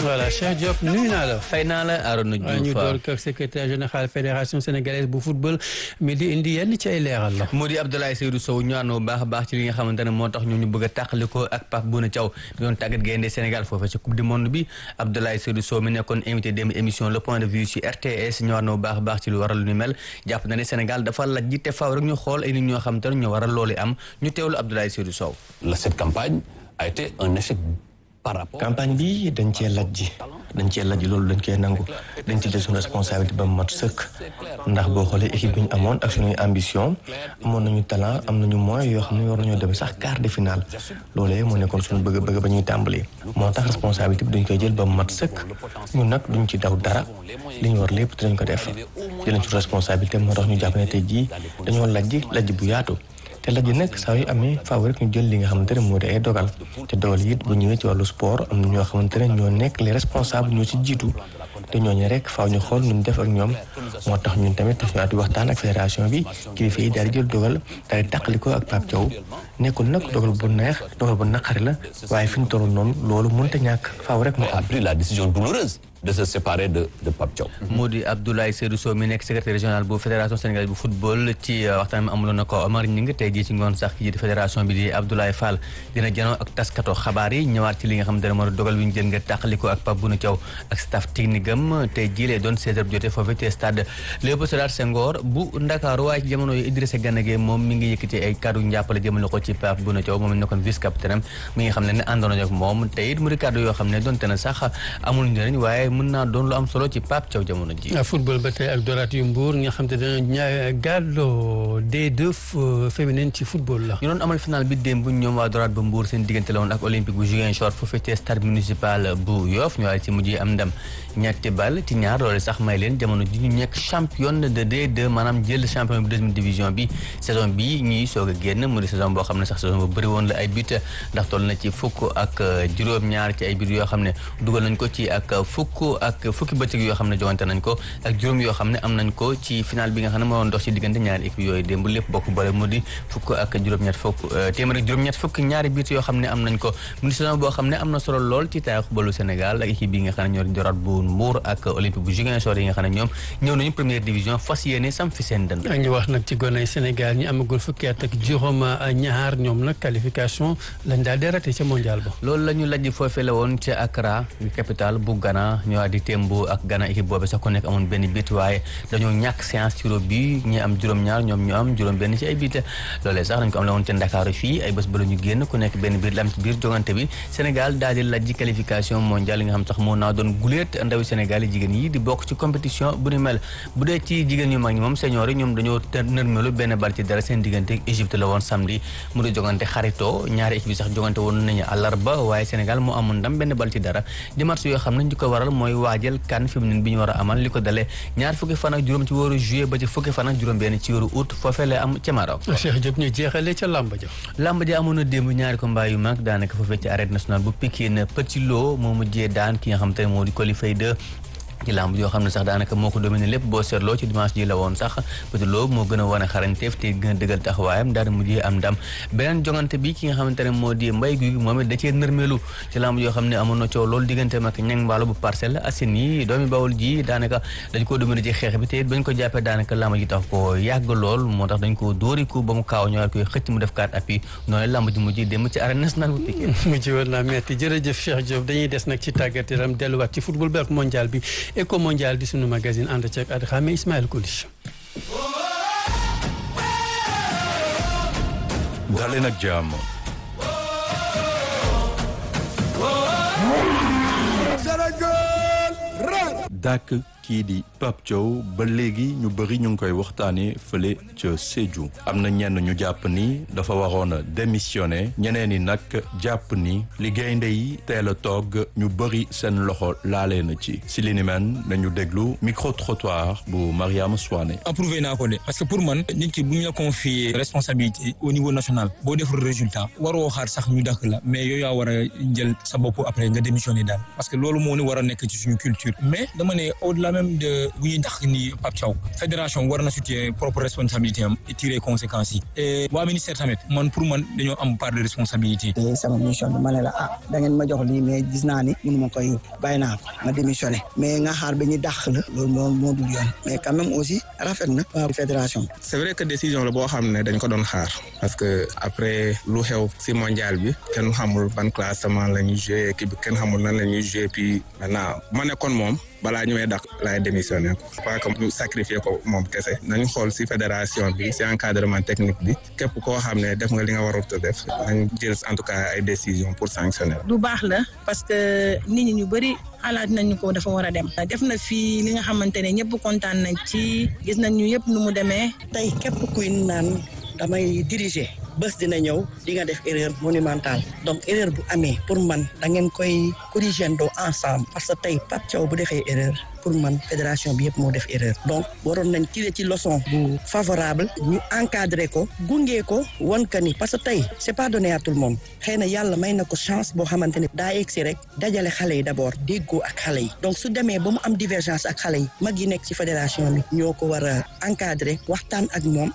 voilà Cheikh Diop nuyu naa la. fay naa la Arona Diouf ñu door ko secrétaire général fédération sénégalaise bu football mi di indi yenn ci ay leeral la. mu di Abdoulaye Seydou Sow ñu ànd bu baax a baax ci li nga xamante ne moo tax ñu ñu bëgg a tàqaliko ak Pape Bouna Thiaw di doon tàggat gaynde Sénégal foofee ci coupe du monde bi Abdoulaye Seydou Sow mi nekkoon invité démb émission le point de vue ci RTS ñu ànd bu baax a baax ci lu waral lu ni mel jàpp na ne Sénégal dafa laj ji te faaw rek ñu xool ay nit ñoo xamante ne ñu waral loolu am ñu teewlu Abdoulaye Seydou Sow. cette campagne a été un échec par rapport. campagne bi dañ cee lajji dañ cee lajji loolu dañ koy nangu dañ ci jël suñu responsabilité ba mu mat sëkk ndax boo xoolee équipe bi ñu amoon ak suñuy ambition amoon nañu talent am nañu moyens yoo xam ne war nañoo dem sax quart de finale loolee moo nekkoon suñu bëgg-bëgg ba ñuy tàmbali. moo tax responsabilité bi dañ koy jël ba mu mat sëkk ñun nag duñ ci daw dara li ñu war lépp dinañ ko def jëlañ suñu responsabilité moo tax ñu jàpp ne tey jii dañoo lajji lajji bu yaatu. te laj nag saa yu amee faaw rek ñu jël li nga xamante ne moo di ay dogal te dogal yi it bu ñëwee ci wàllu sport am na ñoo xamante ne ñoo nekk les responsables ñoo ci jiitu te ñooñu rek faaw ñu xool nu ñu def ak ñoom moo tax ñun tamit ñu àti waxtaan ak fédération bi kilifa yi daal di jël dogal daal di tàqali ko ak Pape Thiaw nekkul nag dogal bu neex dogal bu naqari la waaye fi ñu toll noonu loolu mënut a ñàkk faaw rek mu a pris la décision douloureuse de se séparer de de Pape Thiaw. moo di Abdoulaye Seydou Sow mi nekk secrétaire régional bu fédération sénégalaise bu football ci waxtaan mi amuloon na ko Omar Ñing tey jii ci ngoon sax ki jiite fédération bi di Abdoulaye Fall dina janoo ak taskato xabaar yi ñëwaat ci li nga xamante ne moo di dogal bi ñu jël nga tàqaliko ak Pape Bouna Thiaw ak staff technique am tey jii lay doon 16h jotee foofee ci stade Léopold Sédar Senghor bu Ndakaaru waaye ci jamono yi Idrissa Gana Gueye moom mi ngi yëkkati ay kàddu njàppale jëmale ko ci Pape Bouna Thiaw moom nekkoon vice capitaine mi nga xam ne ne àndoon ak moom te it mu di kàddu yoo xam ne doonte na sax amul njëriñ waaye mën naa doon lu am solo ci Pape Thiaw jamono ji football ba tey ak doraat yu Mbour nga xam te dana ñaa gàlloo D2 féminine ci football la ñu doon amal final bi démb ñoom waa doraat ba Mbour seen diggante la woon ak olympique bu Ziguinchor foofee ci stade municipal bu Yoff ñu waaye ci mujj am ndam ñetti bal ci ñaar loolu sax may leen jamono ji ñu nekk championne de D2 maanaam jël champion bi deuxième division bi saison bi ñuy soog a génn mu di saison boo xam ne sax saison bu bëri woon la ay but ndax toll na ci fukk ak juróom-ñaar ci ay but yoo xam ne dugal nañ ko ci ak fukk ak fukki bëccëg yoo xam ne jogante nañ ko ak juróom yoo xam ne am nañ ko ci final bi nga xam ne moo doon dox ci diggante ñaari équipe yooyu démb lépp bokk boole mu di fukk ak juróom-ñett fukk téeméer ak juróom-ñett fukk ñaari but yoo xam ne am nañ ko mu di saison boo xam ne am na solo lool ci taarixu balu Sénégal ak équipe yi nga xam ne ñoo di doraat bu Mbour ak olympique bu Ziguinchor yi nga xam ne ñoom ñëw nañu première division fas yéene sam fi seen dënd ñu wax nag ci gone Sénégal ñi amagul fukki at ak juróom ñaar ñoom nag qualification lañ daal di raté ca mondial ba loolu la ñu lajj foofee la woon ca Accra capitale bu Ghana ñoo di Tembo ak Ghana équipe boobu sax ku nekk amoon benn bit waaye dañoo ñàkk séance tiro bi ñi am juróom-ñaar ñoom ñu am juróom benn ci ay bit loolee sax dañ ko am la woon ca Ndakaaru fii ay bés ba la ñu génn ku nekk benn biir la am ci biir jogante bi Sénégal daal di lajj qualification mondiale yi nga xam sax moo naa doon guléet ndawi Sénégal yi jigéen yi di bokk ci compétition bu ni mel bu dee ci jigéen ñu mag ñi moom senior yi ñoom dañoo nërmelu benn bal ci dara seen diggante ak Égypte la woon samedi mu di jogante xarito ñaari équipe bi sax jogante woon nañu àllarba waaye Sénégal moo amoon ndam benn bal ci dara di match yoo xam ne ñu ko waral mooy waajal CAN féminine bi ñu war a amal li ko dalee ñaar fukki fan ak juróom ci wóoru juillet ba ci fukki fan ak juróom benn ci wóoru août foofee la am ca Maroc Cheikh Diop ñu jeexale ca làmb ja làmb ja amoon na démb ñaari combat yu mag daanaka foofee ci arène nationale bu Pikine Petit Lo moo mujjee daan ki nga xam te ne moo di Coly Faye 2 ci lamb yoo xam ne sax daanaka moo ko dominé lépp boo seetloo ci dimanche ji la woon sax Petit Lo moo gën a wane xarañteef te gën a dëggal taxawaayam daal di mujjee am ndam beneen jongante bi ki nga xamante ne moo di mbay guy moom it da cee nërmeelu ci lamb yoo xam ne amoon na coow loolu diggante mag ñang mbaalo bu Parcelles Assainies yi doomi bawol ji daanaka dañ koo dominé ci xeex bi te it bañ ko jàppee daanaka lamb ji tax ko yàgg lool moo tax dañ ko dóoriku ba mu kaaw ñëwaat koy xëcc mu def kaat appui noonu lamb ji mujj dem ci arène nationale bu Pikine mujj woon naa metti jërëjëf Cheikh Diop dañuy des nag ci tàggat yaram delluwaat ci football bi ak mondial bi éco mondial di sunu magazine ànd ceeg at xame Ismaël Koulish daleen ak jàmm dàkk kii di Pape Thiaw ba léegi ñu bëri ñu ngi koy waxtaanee fële ca Sédhiou am na ñenn ñu jàpp ni dafa waroon a démissionné ñeneen ñi nag jàpp ni li gaynde yi teel a toog ñu bëri seen loxo laalee na ci si li ni men nañu déglu micro trottoir bu Mariama Souane. approuvé naa ko de parce que pour man nit ki bu ñu la confier responsabilité au niveau national boo deful résultat waroo xaar sax ñu dàkk la mais yow yaa war a jël sa bopp après nga démissionné daal parce que loolu moo ni war a nekk ci suñu culture mais dama ne au delà même de bu ñuy dàq ni Pape Thiaw fédération war na situer propre responsabilité am et tirer conséquences yi et waa ministère tamit man pour man dañoo am part de responsabilité sama mission bi ma ne la ah da ngeen ma jox lii mais gis naa ni mënu ma koy bàyyi naa ko ma démissionné mais nga xaar ba ñu dàq la loolu moo moo dul yoon mais quand même aussi rafet na waa fédération c'est vrai que décision la boo xam ne dañ ko doon xaar parce que après lu xew si mondial bi kenn xamul ban classement la ñuy joué équipe bi kenn xamul nan la ñuy joué puis maintenant ma nekkoon moom balaa ñëwee dak laay démissionné ko pas que ñu sacrifier ko moom kese nañu xool si fédération bi si encadrement technique bi képp koo xam ne def nga li nga warut a def nañ jël en tout cas ay décisions pour sanctionner du baax la parce que nit ñi ñu bëri xalaat nañu ko dafa war a dem def na fii li nga xamante ne ñëpp kontaan nañ ci gis nañ ñu yëpp nu mu demee tey képp kuy naan damay diriger bés dina ñëw di nga def erreur monumentale donc erreur bu amee pour man da ngeen koy corriger ndoo ensemble parce que tey Pape Thiaw bu defee erreur pour man fédération bi yëpp moo def erreur donc waroon nañ tirer ci leçon bu favorable ñu encadrer ko gunge ko won ka ni parce que tey c'est pas donné à tout le monde xëy na yàlla may na ko chance boo xamante ne daa egsi rek dajale xale yi d'abord déggoo ak xale yi donc su demee ba mu am divergence ak xale yi mag yi nekk ci fédération bi ñoo ko war a encadrer waxtaan ak moom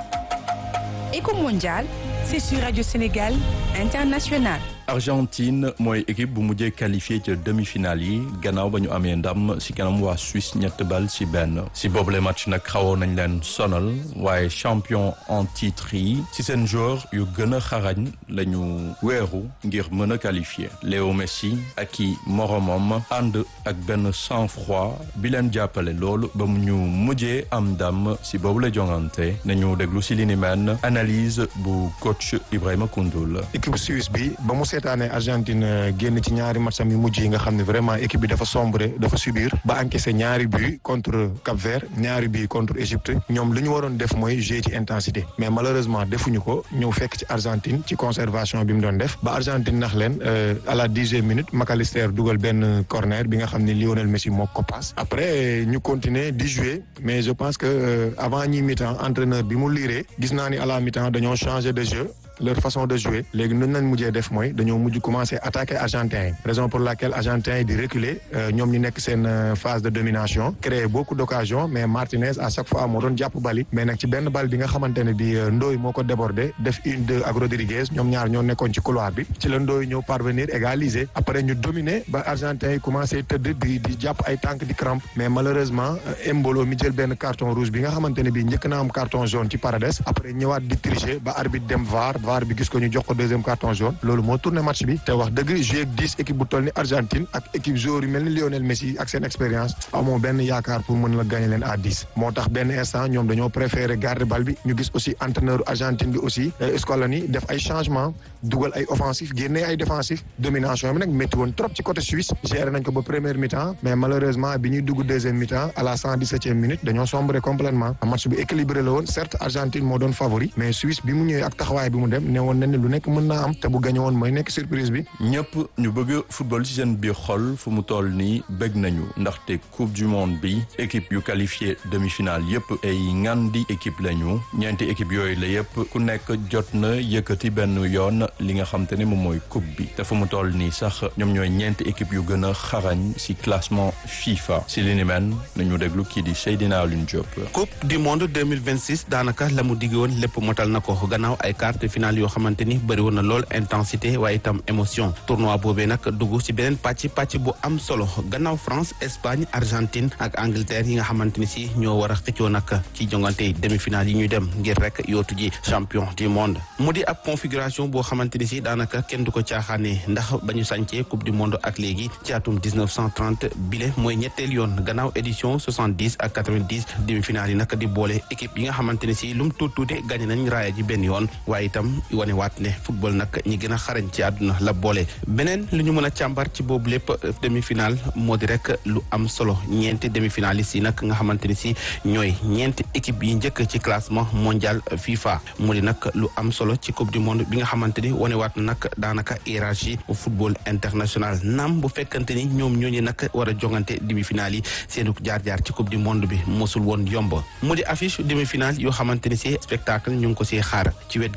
Éco Mondial, c'est sur Radio Sénégal International. Argentine mooy équipe bu mujjee qualifié ca demi-finale yi gannaaw ba ñu amee ndam si kanam waa Suisse ñett bal si benn si boobule match nag xawoon nañ leen sonal waaye champion en titre yi si seen joueur yu gën a xarañ la ñu weeru ngir mën a qualifié Léo Messi ak i moromam ànd ak benn sang-froid bi leen jàppale loolu ba mu ñu mujjee am ndam si boobule jongante nañu déglu si li ni mel analyse bu coach Ibrahima Koundoul. équipe suisse bi ba mu seetaane Argentine génn ci ñaari matcham yu mujj yi nga xam ne vraiment équipe bi dafa sombre dafa subir ba encaissé ñaari but contre Cap-Vert ñaari but contre Égypte ñoom li ñu waroon def mooy jouer ci intensité mais malheureusement defuñu ko ñëw fekk ci Argentine ci conservation bi mu doon def ba Argentine nax leen à la dixième minute McAllister dugal benn corner bi nga xam ne Lionel Messi moo ko passe après ñu continuer di jouer mais je pense que avant ñi mi-temps entraîneur bi mu liiree gis naa ni à la mi-temps dañoo changer de jeu leur façon de jouer léegi nuñ lañ mujjee def mooy dañoo mujj commencer attaquer argentin yi raison pour laquelle argentin yi di reculer ñoom ñu nekk seen phase de domination créer beaucoup d'occasions mais Martinez à chaque fois moo doon jàpp bali mais nag ci benn bal bi nga xamante ne bi Ndoye moo ko débordé def une deux ak Rodriguez ñoom ñaar ñoo nekkoon ci couloir bi ci la Ndoye ñëw parvenir égaliser après ñu dominer ba argentin yi commencé tëdd di di jàpp ay tànk di crampe mais malheureusement Embolo mi jël benn carton rouge bi nga xamante ne bi njëkk na am carton jaune ci Paredes après ñëwaat di tricher ba arbitre dem VAR VAR bi gis ko ñu jox ko deuxième carton jaune loolu moo tourné match bi te wax dëgg joué ak dix équipe bu toll ni Argentine ak équipe joueur yu mel ni Lionel Messi ak seen expérience amoo benn yaakaar pour mën la gagner leen à dix moo tax benn instant ñoom dañoo préféré garder bal bi ñu gis aussi entraîneur Argentine bi aussi Scaloni def ay changement dugal ay offensif génne ay défensif domination bi nag métti woon trop ci côté Suisse géré nañ ko ba première mi-temps mais malheureusement bi ñuy dugg deuxième mi-temps à la cent dix-septième minute dañoo sombré complètement match bi équilibré la woon certes Argentine moo doon favori mais Suisse bi mu ñëwee ak taxawaay bi mu dem ne woon nañ ne lu nekk mën naa am te bu gañe woon mooy nekk surprise bi. ñëpp ñu bëgg football ci seen biir xol fu mu toll nii bëgg nañu ndaxte coupe du monde bi équipe yu qualifié demi-finale yëpp ay ngandi équipe lañu ñeenti équipe yooyu la yëpp ku nekk jot na yëkkati benn yoon li nga xam te ne moom mooy coupe bi te fu mu toll nii sax ñoom ñooy ñeenti équipe yu gën a xarañ ci classement FIFA ci li ni mel nañu déglu kii di Seydina Alioune Diop. coupe du monde 2026 daanaka la mu digg woon lépp motal na ko gannaaw ay quart de finale yoo xamante ni bëri woon na lool intensité waaye itam émotion tournoi boobee nag dugg ci beneen pàcc pàcc bu am solo gannaaw France Espagne Argentine ak Angleterre yi nga xamante ni si ñoo war a xëccoo nag ci jongante demi-finale yi ñuy dem ngir rek yootu ji champion du monde mu di ab configuration boo xamante ni si daanaka kenn du ko caaxaanee ndax ba ñu sàncee coupe du monde ak léegi ci atum 1930 bile mooy ñetteel yoon gannaaw édition 70 ak 90 demi-finale yi nag di boole équipe yi nga xamante ni si lum tuut tuute gagné nañ raaya ji benn yoon waaye itam wane waat ne football nag ñi gën a xarañ ci àdduna la boole beneen lu ñu mën a càmbar ci boobu lépp demi-finale moo di rek lu am solo ñeenti demi-finalistes yi nag nga xamante ni si ñooy ñeenti équipe yi njëkk ci classement mondial FIFA mu di nag lu am solo ci coupe du monde bi nga xamante ni wane waat na nag daanaka hiérarchie football international naam bu fekkante ni ñoom ñooñu nag war a jongante demi-finale yi seenu jaar-jaar ci coupe du monde bi mosul woon yomb mu di affiche demi-finale yoo xamante ni si spectacle ñu ngi ko see xaar ci wet gi France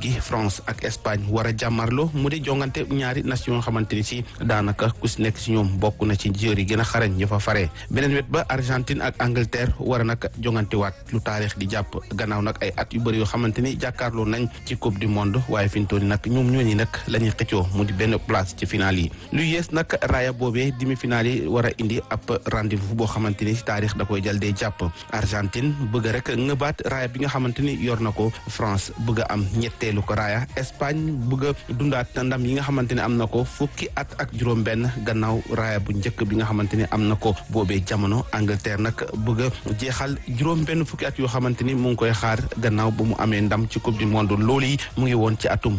France ak Espagne war a jàmmarloo mu di jongante ñaari nation yoo xamante ni si daanaka ku si nekk si ñoom bokk na ci joueurs yi gën a xarañ ñu fa faree beneen wet ba Argentine ak Angleterre war a nag jongante waat lu taarix di jàpp gannaaw nag ay at yu bëri yoo xamante ni jàkkaarloo nañ ci coupe du monde waaye fi mu toll nii nag ñoom ñooñu nag la ñuy xëccoo mu di benn place ci final yi lu yees nag raaya boobee demi final yi war a indi ab rendez-vous boo xamante ni si taarix da koy jël dee jàpp Argentine bëgg rek ngëbaat raaya bi nga xamante ni yor na ko France bëgg a am ñetteelu ko raaya Espagne bëgg a dundaat ndam yi nga xamante ne am na ko fukki at ak juróom-benn gannaaw raaya bu njëkk bi nga xamante ni am na ko boobee jamono Angleterre nag bëgg a jeexal juróom-benn fukki at yoo xamante ni mu ngi koy xaar gannaaw ba mu amee ndam ci coupe du monde loolu yi mu ngi woon ci atum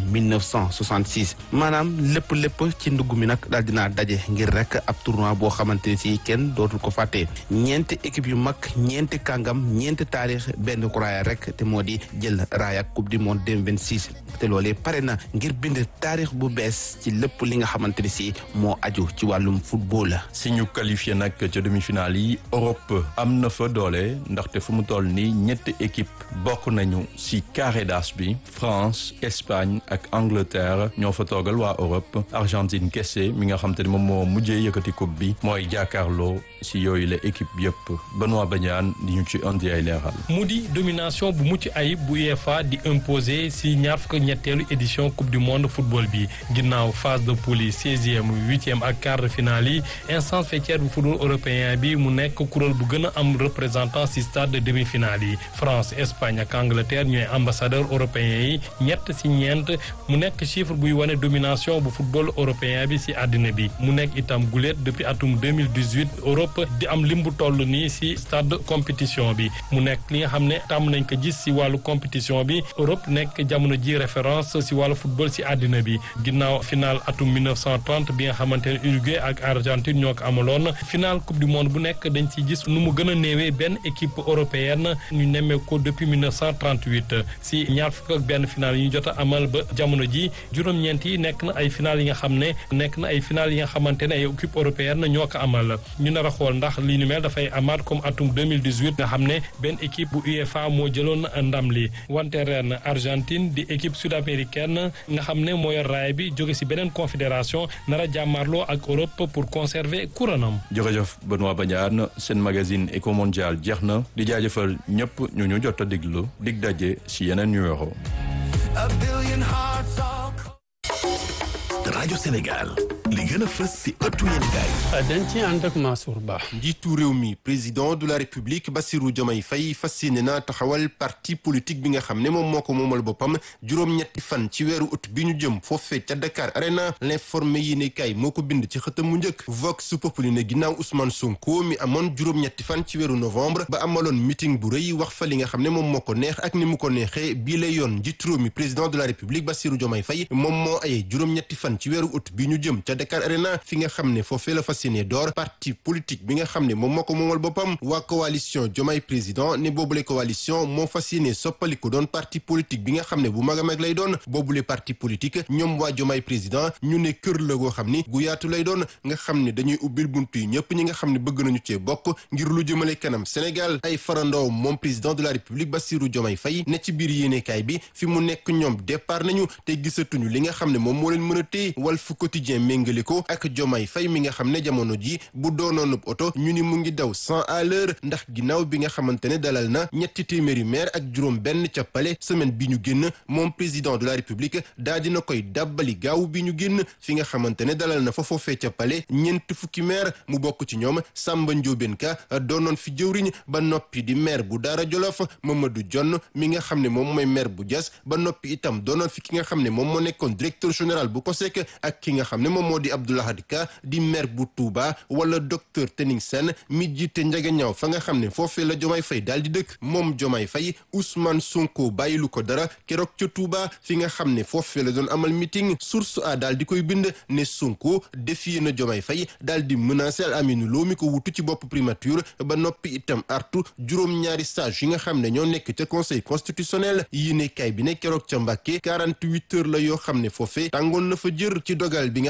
1966 maanaam lépp lépp ci ndugg mi nag daal dinaa daje ngir rek ab tournoi boo xamante ni si kenn dootul ko fàtte ñeenti équipe yu mag ñeenti kàngam ñeenti taarix benn raaya rek te moo di jël raaya coupe du monde 2026 te loolee pare na ngir bind taarix bu bees ci lépp li nga xamante ni si moo aju ci wàllum football la. si ñu qualifié nag ca demi-finale yi Europe am na fa doole ndaxte fu mu toll nii ñetti équipe bokk nañu si carré d'as bi France Espagne ak Angleterre ñoo fa toogal waa Europe Argentine kese mi nga xam te ne moom moo mujjee yëkkati coupe bi mooy jàkkaarloo si yooyu la équipe yëpp Benoît Badiane di ñu ci indi ay leeral. mu di domination bu mucc ayib bu UEFA di imposer si ñaar fukk ñetteelu édition coupe du monde football bi ginnaaw phase de poule yi seizième huitième ak quart de finale yi instance faîtière bu football européen bi mu nekk kuréel bu gën a am représentant si stade de demi-finale yi France Espagne ak Angleterre ñooy ambassadeur européen yi ñett si ñeent mu nekk chiffre buy wane domination bu football européen bi si àddina bi mu nekk itam guléet depuis atum 2018 Europe di am lim bu toll nii si stade compétition bi mu nekk li nga xam ne tàmm nañ ko gis si wàllu compétition bi Europe nekk jamono ji référence si wàllu football si àddina bi ginnaaw final atum 1930 bi nga xamante ne Uruguay ak Argentine ñoo ko amaloon final coupe du monde bu nekk dañ ci gis nu mu gën a néewee benn équipe européenne ñu nemmee ko depuis 1938 si ñaar fukk ak benn final yi ñu jot a amal ba jamono ji juróom-ñeent yi nekk na ay final yi nga xam ne nekk na ay final yi nga xamante ne ay équipe européenne ñoo ko amal ñu nar a xool ndax li ñu mel dafay amaat comme atum 2018 nga xam ne benn équipe bu UEFA moo jëloon ndam li wante ren Argentine di équipe sud-américaine nga xam ne moo yor raay bi jóge si beneen confédération nar a jàmmaarloo ak Europe pour conserver couronam. jërëjëf Benoît Badiane seen magazine Eco Mondial jeex na di jaajëfal ñëpp ñu ñu jot a diglu dig daje si yeneen numéro. rajo Sénégal li gën a fës si ëttu yéenekaay dañ ci ànd ak Mansour Ba. njiitu réew mi président de la république Bassirou Diomaye Faye fas yéene na taxawal parti politique bi nga xam ne moom moo ko moomal boppam juróom-ñetti fan ci weeru ut bi ñu jëm foofee ca Dakar Arena l'informé yéenekaay moo ko bind ci xëtam mu njëkk Vox Populi ne ginnaaw Ousmane Sonko mi amoon juróom-ñetti fan ci weeru novembre ba amaloon meeting bu rëy wax fa li nga xam ne moom moo ko neex ak ni mu ko neexee bii lay yoon njiitu réew mi président de la république Bassirou Diomaye Faye moom moo aye juróom-ñetti fan ci weeru ut bi ñu jëm ca Dakar Arena fi nga xam ne foofee la fas yéene door parti politique bi nga xam ne moom moo ko moomal boppam waa coalition Diomaye président ne boobule coalition moo fas yéene soppaliku doon parti politique bi nga xam ne bu mag a mag lay doon boobule parti politique ñoom waa Diomaye président ñu ne kër la goo xam ni gu yaatu lay doon nga xam ne dañuy ubbil buntu yi ñëpp ñi nga xam ne bëgg nañu cee bokk ngir lu jëmale kanam Sénégal ay farandoo moom président de la République Bassirou Diomaye Faye ne ci biir yéenekaay bi fi mu nekk ñoom départ nañu te gisatuñu li nga xam ne moom moo leen mën a téye Walf Quotidien méngale ko ak Diomaye Faye mi nga xam ne jamono ji bu doonoon oto ñu ni mu ngi daw cent à l'heure ndax ginnaaw bi nga xamante ne dalal na ñetti téeméeri maire ak juróom benn ca Palais semaine bi ñu génn moom président de la République daa dina koy dàbbali gaaw bi ñu génn fi nga xamante ne dalal na fa foofee ca Palais ñeent fukki maire mu bokk ci ñoom Samba Ndiobène Ka doonoon fi jëwriñ ba noppi di maire bu Daara Jolof Mamadou Jonn mi nga xam ne moom mooy maire bu Diass ba noppi itam doonoon fi ki nga xam ne moom moo nekkoon directeur général bu COSEC ak ki nga xam ne moom moo di Abdoulahad Ka di maire bu Touba wala docteur Tening Sène mi jiite njagañaaw fa nga xam ne foofee la Diomaye Faye daal di dëkk moom Diomaye Faye Ousmane Sonko bàyyilu ko dara keroog ca Touba fi nga xam ne foofee la doon amal meeting source a daal di koy bind ne Sonko défié na Diomaye Faye daal di menacé al Aminou Lo mi ko wutu ci bopp primature ba noppi itam artu juróom-ñaari sage yi nga xam ne ñoo nekk ca conseil constitutionnel yéene kay bi ne keroog ca Mbàkke 48 heures la yoo xam ne foofee tàngoon na fa jër ci dogal bi nga xam ne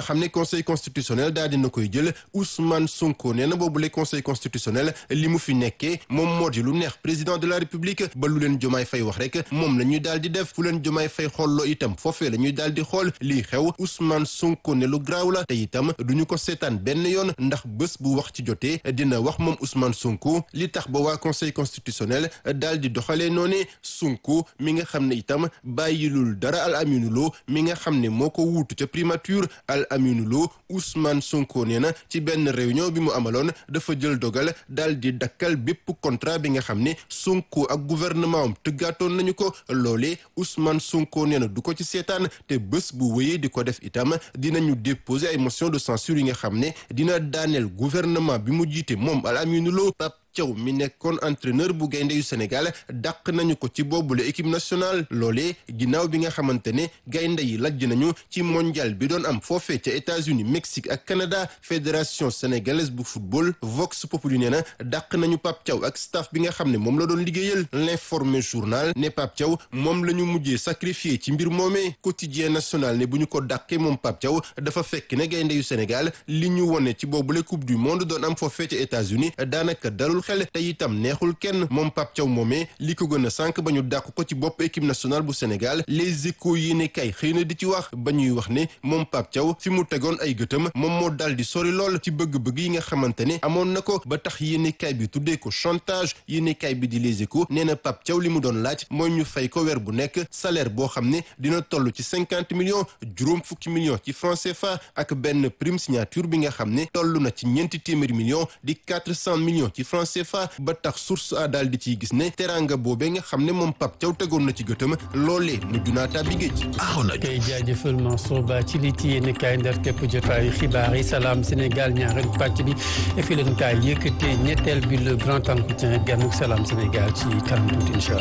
conseil constitutionnel daal dina koy jël Ousmane Sonko nee na boobu le conseil constitutionnel li mu fi nekkee moom moo di lu neex président de la république ba lu leen jomaay fay wax rek moom la ñuy daal di def fu leen jomaay fay xolloo itam foofee la ñuy daal di xool lii xew Ousmane Sonko ne lu graaw la te itam duñu ko seetaan benn yoon ndax bés bu wax ci jotee dina wax moom Ousmane Sonko li tax ba waa conseil constitutionnel daal di doxalee noone Sonko mi nga xam ne itam bàyyilul dara Al Aminu Lo mi nga xam ne moo ko wuutu ca primature Al Aminu Lo Ousmane Sonko nee na ci benn réunion bi mu amaloon dafa jël dogal daal di dakkal bépp contrat bi nga xam ne Sonko ak gouvernement am tëggaatoon nañu ko loolee Ousmane Sonko nee na du ko ci seetaan te bés bu wéyee di ko def itam dinañu déposer ay motion de censure yi nga xam ne dina daaneel gouvernement bi mu jiite moom Al Aminu Lo Thiaw mi nekkoon entraîneur bu gaynde yu Sénégal dàq nañu ko ci boobule équipe nationale loolee ginnaaw bi nga xamante ne gaynde yi lajj nañu ci mondial bi doon am foofee ca États-Unis Mexique ak Canada fédération sénégalaise bu football Vox Populi nee na dàq nañu Pape Thiaw ak staff bi nga xam ne moom la doon liggéeyal l'informé journal ne Pape Thiaw moom la ñu mujjee sacrifié ci mbir moomee quotidien national ne bu ñu ko dàqee moom Pape Thiaw dafa fekk ne gaynde yu Sénégal li ñu wone ci boobule coupe du monde doon am foofee ca États-Unis daanaka dalul xel te itam neexul kenn moom Pape Thiaw moomee li ko gën a sànq ba ñu dàq ko ci bopp équipe nationale bu Sénégal les échos yi ne kay xëy na di ci wax ba ñuy wax ne moom Pape Thiaw fi mu tegoon ay gëtam moom moo dal di sori lool ci bëgg-bëgg yi nga xamante ne amoon na ko ba tax yéenekaay bi tuddee ko chantage yéenekaay bi di les échos nee na Pape Thiaw li mu doon laaj mooy ñu fay ko weer bu nekk salaire boo xam ne dina toll ci cinquante millions juróom fukki millions ci franc CFA ak benn prime signature bi nga xam ne toll na ci ñeenti téeméeri millions di quatre cent millions ci franc CFA ba tax source a daal di ciy gis ne teraanga boobee nga xam ne moom Pape Thiaw tegoon na ci gëtëm loolee mujj naa tàbbi géej. kay jaajëfal Mansour Ba ci li ci yéen kaay ndar képp jotaayu xibaar yi salaam Sénégal ñaareel pàcc bi fi leen kaay yëkkatee ñetteel bi le grand entretien ganuk salaam Sénégal ci kanam tuuti incha allah